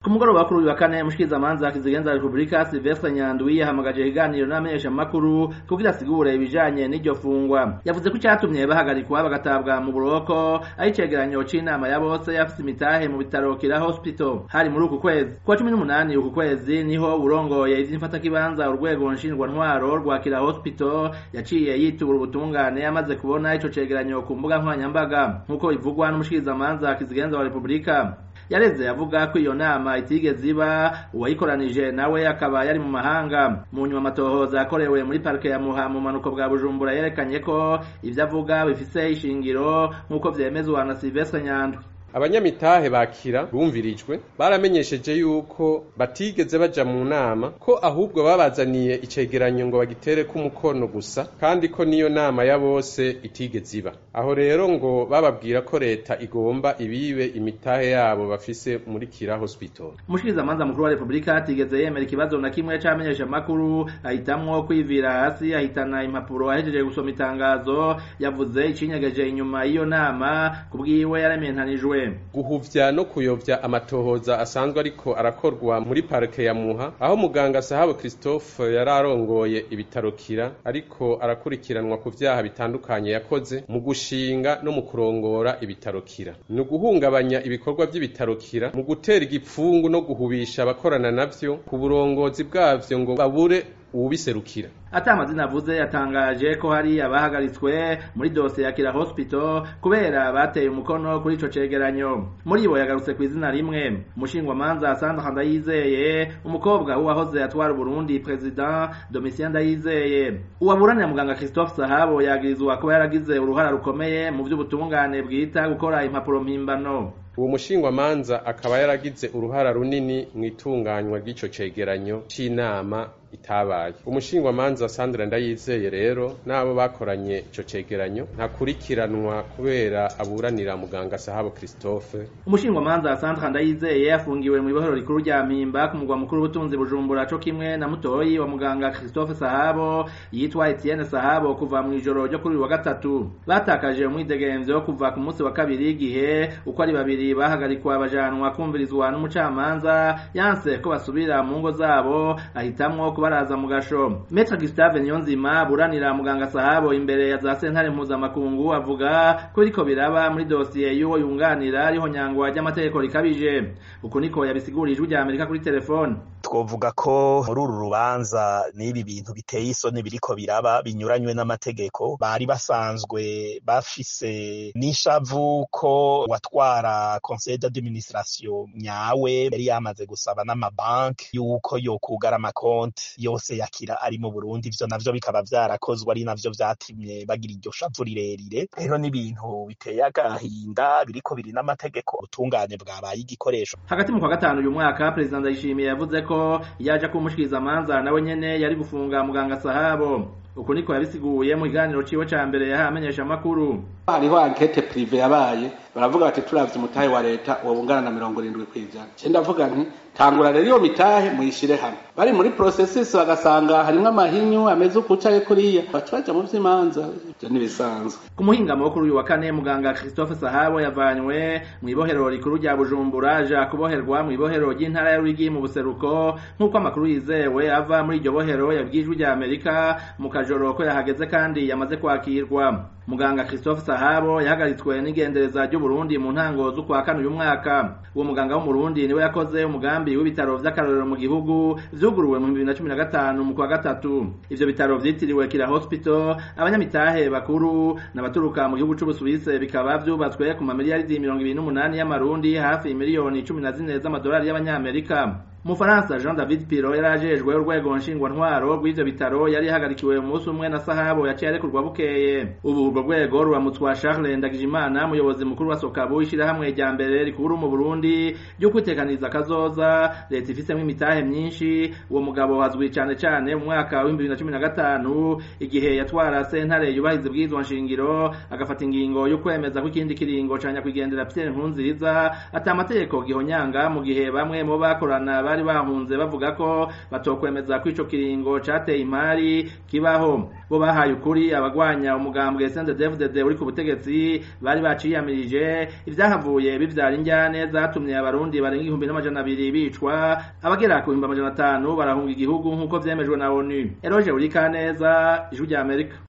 mugoroba kuri uyu wa kane mushikirizamanza kizigenza repubulika silvestre nyandwi yahamagaje ikiganiro n'amenyeshamakuru kugira asigure ibijanye n'iryo fungwa yavuze ko icatumye bahagarikwa bagatabwa mu buroko ari icegeranyo c'inama ya bose yafise imitahe mu bitaro kira hospital hari muri uku kwezi kuwa cumi n'umunani uku kwezi niho urongoye ivy'imfatakibanza urwego nshingwantwaro rwa kira hospital yaciye yitura ubutungane amaze kubona ico cegeranyo ku mbuga nkoranyambaga nk'uko bivugwa n'umushikirizamanza kizigenza wa repubulika yareze avuga ko iyo nama itigeze iba uwayikoranije nawe akaba yari mu mahanga mu nyuma amatohoza yakorewe muri parike ya muha mu manuko bwa bujumbura yerekanye ko ivyo avuga bifise ishingiro nk'uko vyemezwa na silvestre nyandwi abanyamitahe bakira bumvirijwe baramenyesheje yuko batigeze baja mu nama ko ahubwo babazaniye icegeranyo ngo bagitere ko umukono gusa kandi ko niyo nama ya bose itigeze iba aho rero ngo bababwira ko leta igomba ibibe imitahe yabo bafise muri kira hospital umushikirizamanza mukuru wa repubulika atigeze yemera ikibazo na kimwe c'amenyesha makuru ahitamwo kwivira hasi ahitana impapuro ahejeje gusoma itangazo yavuze icinyegeje inyuma y'iyo nama kubwiwe yarementanijwe guhuvya no kuyovya amatohoza asanzwe ariko arakorwa muri parike ya muha aho muganga sahabo christophe yari arongoye ibitaro kira ariko arakurikiranwa ku vyaha bitandukanye yakoze mu gushinga no mu kurongora ibitaro kira ni uguhungabanya ibikorwa vy'ibitaro kira mu gutera igipfungu no guhubisha abakorana navyo ku burongozi bwavyo ngo babure uwubiserukira ata amazina avuze yatangaje ko hari abahagaritswe muri dosiye ya kira hospital kubera bateye umukono kuri ico cegeranyo muri bo yagarutse ku izina rimwe umushingwamanza sandra ndayizeye umukobwa w'uwahoze atwara uburundi president domitien ndayizeye uwaburanira muganga christophe sahabo yagirizwa kuba yaragize uruhara rukomeye mu vy'ubutungane bwita gukora impapuro mpimbano uwo mushingwamanza akaba yaragize uruhara runini mu itunganywa ry'ico cegeranyo c'inama itabaye umushingwamanza Sandra Ndayizeye rero nabo bakoranye ico cegeranyo ntakurikiranwa kubera aburanira muganga Sahabo Christophe umushingwamanza Sandra Ndayizeye afungiwe mu ibohero rikuru rya Mpimba ku mugwa mukuru w'ubutunzi Bujumbura co kimwe na mutoyi wa muganga Christophe Sahabo yitwa Etienne Sahabo kuva mu ijoro ryo kuri wa gatatu batakaje umwidegemvyo kuva ku munsi wa kabiri igihe uko ari babiri bahagarikwa bajanwa kumvirizwa n'umucamanza yanse ko basubira mu ngo zabo ahitamwo kubaraza mu gasho Maître Gustave Niyonzima buranira muganga Sahabo imbere ya za sentare mpuzamakungu avuga ko biriko biraba muri dosiye y'uwo yunganira ariho nyangwa ry'amategeko rikabije uku niko yabisigurije ijwi rya Amerika kuri telefone twovuga ko muri uru rubanza n'ibi bintu biteye isoni biriko biraba binyuranywe n'amategeko bari basanzwe bafise n'ishavu ko watwara conseil d'administration nyawe yari yamaze gusaba n'amabanki yuko yokugara amakonti yose yakira ari mu Burundi ivyo navyo bikaba vyarakozwe ari navyo vyatumye bagira iryo shavu rirerire rero n'ibintu biteye agahinda biriko biri n'amategeko ubutungane bwabaye igikoresho hagati mu kwa gatanu uyu mwaka perezida ndayishimiye yavuze ko yaje kumushikirizamanza nawe nyene yari gufunga muganga sahabo uko niko yabisiguye mu kiganiro ciwe ca mbere yaha amenyesha amakuru hariho ankete prive yabaye baravuga bati turavye umutahe wa leta uwo bungana na mirongo irindwi kw'ijana ce ndavuga nti tangura rero iyo mitahe muyishire hamwe bari muri processus bagasanga harimwo amahinyu ameze ukucaye kuriya baca baja mu vy'imanza ivyo ntibisanzwe ku muhingamo wo kuri uyu wa kane muganga christophe sahabo yavanywe mu ibohero rikuru rya bujumbura aja kuboherwa mu ibohero ry'intara ya rwigi mu buseruko nk'uko amakuru yizewe ava muri iryo bohero yabwijwe rya amerika mu kajoro ko yahageze kandi yamaze kwakirwa muganga christophe sahabo yahagaritswe n'igendereza ry'uburundi mu ntango z'ukwa kane uyu mwaka uwo muganga w'umurundi niwe yakoze umugambi w'ibitaro vy'akarorero mu gihugu vyuguruwe mu bibiri na cumi na gatanu mu kwa gatatu ivyo bitaro vyitiriwe kira hospital abanyamitahe bakuru n'abaturuka mu gihugu c'ubusuwise bikaba vyubatswe ku mamiliyaridi mirongo ibiri n'umunani y'amarundi hafi miliyoni cumi na zine z'amadolari y'abanyamerika Mufaransa Jean David Piro yarajejwe urwego nshingwantwaro rw'ivyo bitaro yari yahagarikiwe umunsi umwe na Sahabo yaciye arekurwa bukeye ubu urwo rwego ruramutswa Charles Ndagijimana umuyobozi mukuru wa Sokabu ishirahamwe rya mbere rikuru mu Burundi ryo kwitekaniza kazoza leta ifisemwo imitahe myinshi uwo mugabo hazwi cane cane mu mwaka wa 2015 igihe yatwara sentare yubahiza bwizwa nshingiro agafata ingingo yo kwemeza ko ikindi kiringo ca nyakwigendera Pierre Nkurunziza ata amategeko gihonyanga mu gihe bamwe mu bakorana abari bahunze bavuga ko batokwemeza ko ico kiringo cateye imari kibaho bo bahaye ukuri abagwanya umugambwe CNDD-FDD uri ku butegetsi bari baciyamirije ivyahavuye bivyara injyane zatumye abarundi barenga igihumbi n'amajana abiri bicwa abagera ku bihumbi amajana atanu barahunga igihugu nk'uko vyemejwe na ONU Eroje Urikaneza ijwi rya Amerika